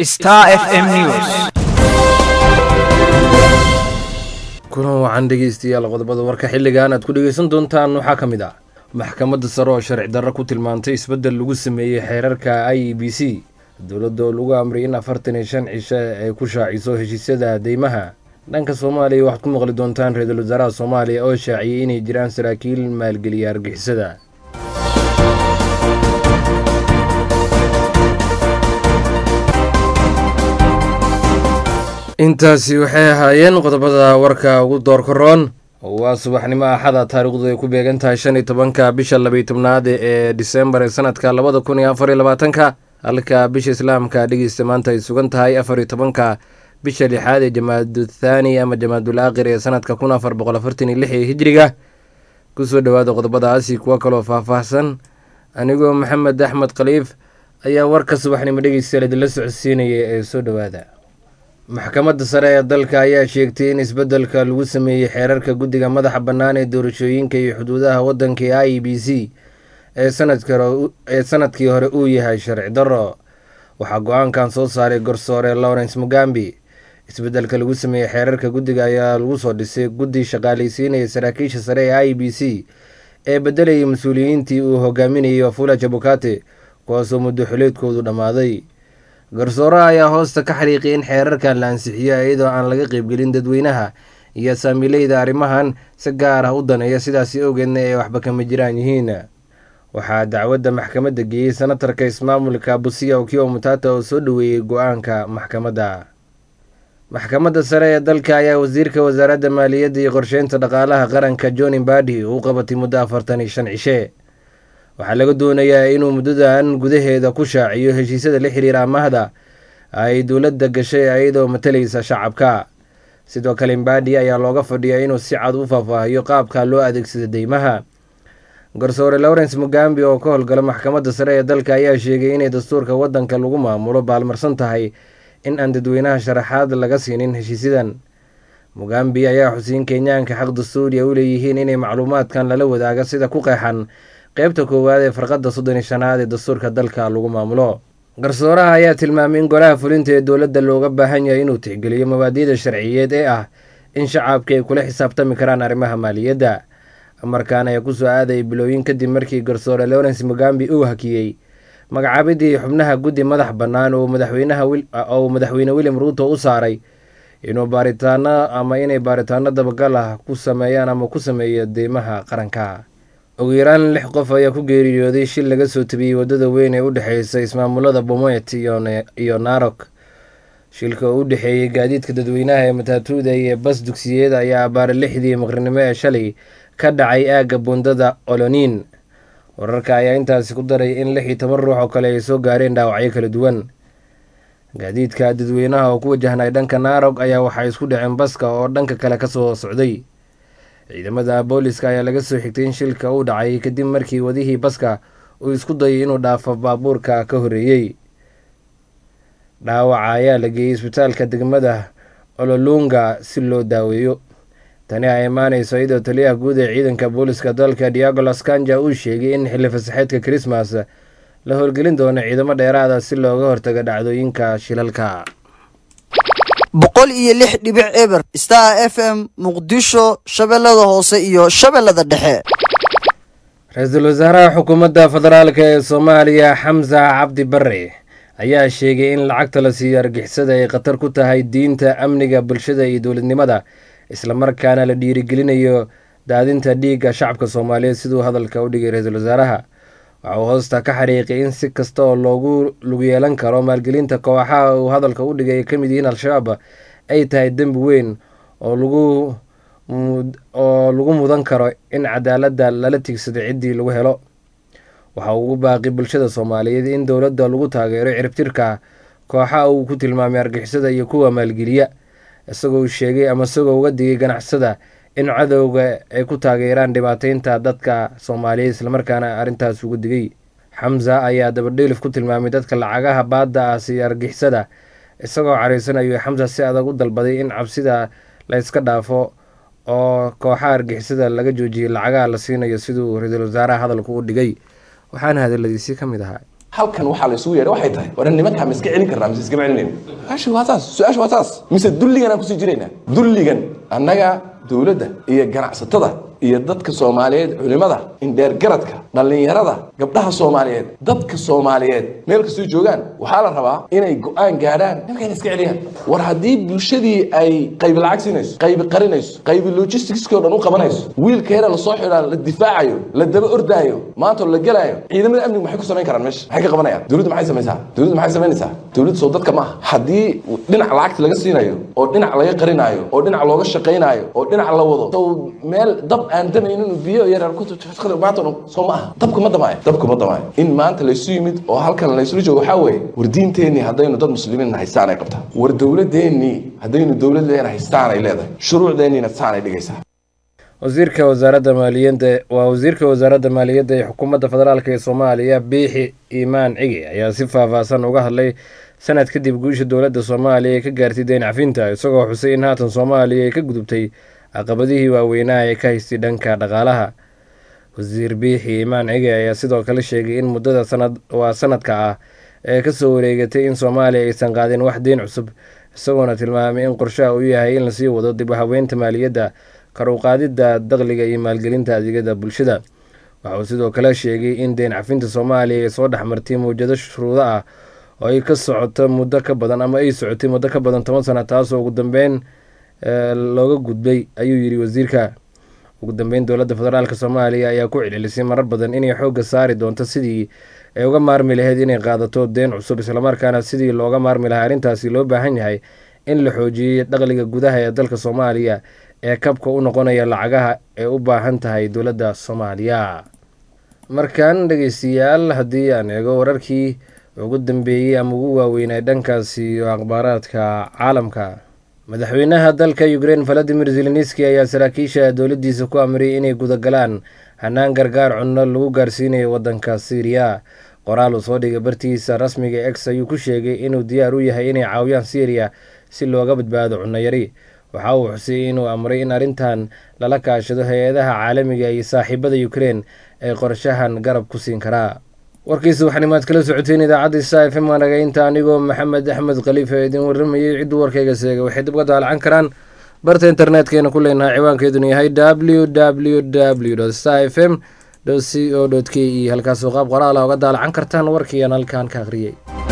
Star FM News. kulan wacan dhegeystayaal qodobada warka xilligan aad ku dhegeysan doontaan waxaa ka mid ah maxkamadda sare oo sharci darro ku tilmaantay isbeddel lagu sameeyey xeerarka i e b c dowladda oo lagu amray in afartan iyo shan cishe ay ku shaaciso heshiisyada deymaha dhanka soomaaliya waxaad ku maqli doontaan ra-iisul wasaaraha soomaaliya oo shaaciyey inay jiraan saraakiil maalgeliya argixisada intaasi waxay ahaayeen qodobada warka ugu doorka roon waa subaxnimo axada taariikhdu ay ku beegan tahay shan iyo tobanka bisha labaiy tobnaad ee disembar ee sanadka labada kun iyo afar iyo labaatanka halka bisha islaamka dhegeysta maanta ay sugan tahay afar iyo tobanka bisha lixaad ee jamaadu thaani ama jamaadul aakhir ee sanadka kun afar boqol afartan iyo lix ee hijriga kusoo dhowaada qodobadaasi kuwo kaloo faahfaahsan anigoo maxamed axmed khaliif ayaa warka subaxnimo dhegeystayaal idinla socodsiinaya ee soo dhowaada maxkamadda sare ee dalka ayaa sheegtay in isbeddelka lagu sameeyey xeerarka guddiga madaxa bannaan ee doorashooyinka iyo xuduudaha waddanka ee i e b c ee sanadkii hore uu yahay sharci darro waxaa go-aankan soo saaray garsoore lawrence mugambi isbeddelka lagu sameeyey xeerarka guddiga ayaa lagu soo dhisay guddi shaqaalaysiinaya saraakiisha sare ee i e b c ee beddelayay mas-uuliyiintii uu hogaaminayay wafula jabukate kuwaasoo muddo xuleedkoodu dhammaaday garsooraha ayaa hoosta ka xariiqay in xeerarkan la ansixiyo iyadoo aan laga qeybgelin dadweynaha iyo saamileyda arrimahan si gaar ah u daneeya sidaasi awgeedna ay waxba kama jiraan yihiin waxaa dacwadda maxkamadda geeyey senatarka ismaamulka busiya okiwa mutata oo soo dhoweeyey go-aanka maxkamadda maxkamadda sare ee dalka ayaa wasiirka wasaaradda maaliyadda iyo qorsheynta dhaqaalaha qaranka john imbadi u qabatay muddo afartan iyo shan cishe waxaa laga doonayaa inuu muddadan gudaheeda ku shaaciyo heshiisyada la xiriira amahda ay dowladda gashay iyadoo matalaysa shacabka sidoo kale imbadi ayaa looga fadhiyaa inuu si cad u faahfaahiyo qaabka loo adeegsado deymaha garsoore lawrence mugambi oo ka howlgala maxkamadda sare ee dalka ayaa sheegay inay dastuurka waddanka lagu maamulo baalmarsan tahay in aan dadweynaha sharaxaad laga siinin heshiisyadan mugambi ayaa xusiin kenyaanka xaq dastuuriya u leeyihiin inay macluumaadkan lala wadaaga sida ku qeexan qeybta koowaad ee farqadda soddon iyo shanaad ee dastuurka dalka lagu maamulo garsooraha ayaa tilmaamay in golaha fulinta ee dowladda looga baahan yahay inuu tixgeliyo mabaadi'da sharciyeed ee ah in shacabka ay kula xisaabtami karaan arrimaha maaliyadda amarkan ayaa kusoo aadayay bilooyin kadib markii garsoore lawrence mugambi uu hakiyey magacaabidii xubnaha guddi madax bannaan oo madaxweyneoo madaxweyne william ruuto u saaray inuu baaritaano ama inay baaritaano dabagal ah ku sameeyaan ama ku sameeyo deymaha qaranka ugu yaraan lix qof ayaa ku geeriyooday shil laga soo tabiyey waddada weyn ee u dhexeysa ismaamulada bomoet iyo narok shilka oo u dhexeeyey gaadiidka dadweynaha ee mataatuuda iyo bas dugsiyeed ayaa abaara lixdii maqrinimo ee shalay ka dhacay aagga buundada oloniin wararka ayaa intaasi ku daray in lix iyo toban ruux oo kale ay soo gaareen dhaawacyo kala duwan gaadiidka dadweynaha oo ku wajahnay dhanka narog ayaa waxay isku dhaceen baska oo dhanka kale kasoo socday ciidamada booliska ayaa laga soo xigtay in shilka uu dhacay kadib markii wadihii baska uu isku dayay inuu dhaafo baabuurka ka horeeyey dhaawaca ayaa la geeyey isbitaalka degmada ololunga si loo daaweeyo tani ay imaaneyso iyadoo taliyaha guud ee ciidanka booliska dalka diagolas kanja uu sheegay in xilli fasaxeedka krismas la howlgelin doono ciidamo dheeraada si looga hortago dhacdooyinka shilalka boqol iyo lix dhibic eber star f m muqdisho shabeellada hoose iyo shabeellada dhexe ra-iisul wasaaraha xukuumadda federaalk ee soomaaliya xamsa cabdi bare ayaa sheegay in lacagta la siiyo argixisada ay khatar ku tahay diinta amniga bulshada iyo dowladnimada islamarkaana la dhiirigelinayo daadinta dhiigga shacabka soomaaliyeed siduu hadalka u dhigay ra-iisul wasaaraha waxa uu hoosta ka xariiqay in si kasta oo loogu lug yeelan karo maalgelinta kooxaha uu hadalka u dhigay ay ka mid yihiin al-shabaab ay tahay dembi weyn oo lagu oo lagu mudan karo in cadaaladda lala tigsado ciddii lagu helo waxa uu ugu baaqi bulshada soomaaliyeed in dowladda lagu taageero ciribtirka kooxa uu ku tilmaamay argixisada iyo kuwa maalgeliya isagoo sheegay ama isagoo uga digay ganacsada in cadowga ay ku taageeraan dhibaateynta dadka soomaaliyeed islamarkaana arrintaas ugu digay xamsa ayaa dabadheelif ku tilmaamay dadka lacagaha baadda ah siiya argixisada isagoo caraysanayo xamsa si adag u dalbaday in cabsida la yska dhaafo oo kooxaha argixisada laga joojiyay lacagaha la siinayo siduu ra-iisul wasaaraha hadalku u dhigay waxaana hadaladiisii ka mid ahaa halkan waxaa la isugu yeedha waxay tahay war nimankaa ma iska celin karnaa mise iskama celinayno su-aasha waa saas su-aasha waa saas mise dulligan aan kusii jiraynaa dulligan annaga dowladda iyo ganacsatada iyo dadka soomaaliyeed culimada indheergaradka dhallinyarada gabdhaha soomaaliyeed dadka soomaaliyeed meel kastoo joogaan waxaa la rabaa inay go-aan gaadhaan nimanka inay iska celiyaan war haddii bulshadii ay qaybi lacag siinayso qaybi qarinayso qaybi logisticskii o dhan u qabanayso wiilkeena lasoo xidhaa la difaacayo la daba ordaayo maanta la gelaayo ciidamada amnigu maxay ku samayn karaan meesha maxay ka qabanayaan dowladdu maxay samaysaa dowladdu maxay samaynaysaa dowladdu soo dadka maaha haddii dhinac lacagta laga siinayo oo dhinac laga qarinaayo oo dhinac looga shaqaynaayo oo dhinac la wado sow meel dab aan damaynin biyo yaryar ku maanta soo ma aha dabku ma damaayo dabku ma damaayo in maanta laysu yimid oo halkan laysula joogo waxaa weeye war diinteenii haddaynu dad muslimiin haystaan ay qabtaa war dowladeennii haddaynu dowlad leena haystaan ay leedahay shuruucdeenniina saan ay dhigaysaa wasiirka wasaaradda maaliyadda waa wasiirka wasaaradda maaliyadda ee xukuumadda federaalk ee soomaaliya biixi iimaan cigi ayaa si faahfaahsan uga hadlay sanad kadib guusha dowladda soomaaliya ee ka gaartay deyn cafinta isagoo xusay in haatan soomaaliya ay ka gudubtay caqabadihii waaweynaa ee ka haystay dhanka dhaqaalaha wasiir biixi iimaan cigi ayaa sidoo kale sheegay in muddada sanad waa sanadka ah ee kasoo wareegatay in soomaaliya aysan qaadin wax deyn cusub isagoona tilmaamay in qorshaha uu yahay in lasii wado dib u habeynta maaliyadda kar u qaadidda dakhliga iyo maalgelinta adeegyada bulshada waxa uu sidoo kale sheegay in deyn cafinta soomaaliya ay soo dhexmartay mawjado shuruudo ah oo ay ka socoto muddo ka badan ama ay socotay muddo ka badan toban sana taasoo ugu dambeyn looga gudbay ayuu yidhi wasiirka ugu dambeyn dowladda federaalk soomaaliya ayaa ku celcelisay marar badan inay xoogga saari doonto sidii ay uga maarmi lahayd inay qaadato deen cusub islamarkaana sidii looga maarmi lahaa arrintaasi loo baahan yahay in la xoojiyey dakhliga gudaha ee dalka soomaaliya ee kabka u noqonaya lacagaha ee u baahan tahay dowladda soomaaliya markan dhegeystayaal haddii aan eego wararkii ugu dambeeyey ama ugu waaweynay dhankaasi iyo akhbaaraadka caalamka madaxweynaha dalka ukrein valadimir zelenski ayaa saraakiisha dowladdiisa ku amriyay inay gudagalaan hanaan gargaar cunno lagu gaarsiinayo waddanka syriya qoraal uu soo dhigay bartiisa rasmiga ex ayuu ku sheegay inuu diyaar u yahay inay caawiyaan syriya si looga badbaado cunno yari waxa uu xusay inuu amray in arrintan lala kaashado hay-adaha caalamiga iyo saaxiibada ukrein ay qorshahan garab ku siin karaa warkiisa waxanimaad kala socoteen idaacadda sa f m anagaynta anigoo maxamed axmed khaliifa idin waramayay cidduu warkayga seegay waxay dib uga daalacan karaan barta internetkeenna ku leenahay ciwaankeeduna yahay w w w sta f m c o k e halkaasoo qaab qoraala uga daalacan kartaan warkiiaan halkaan ka akhriyey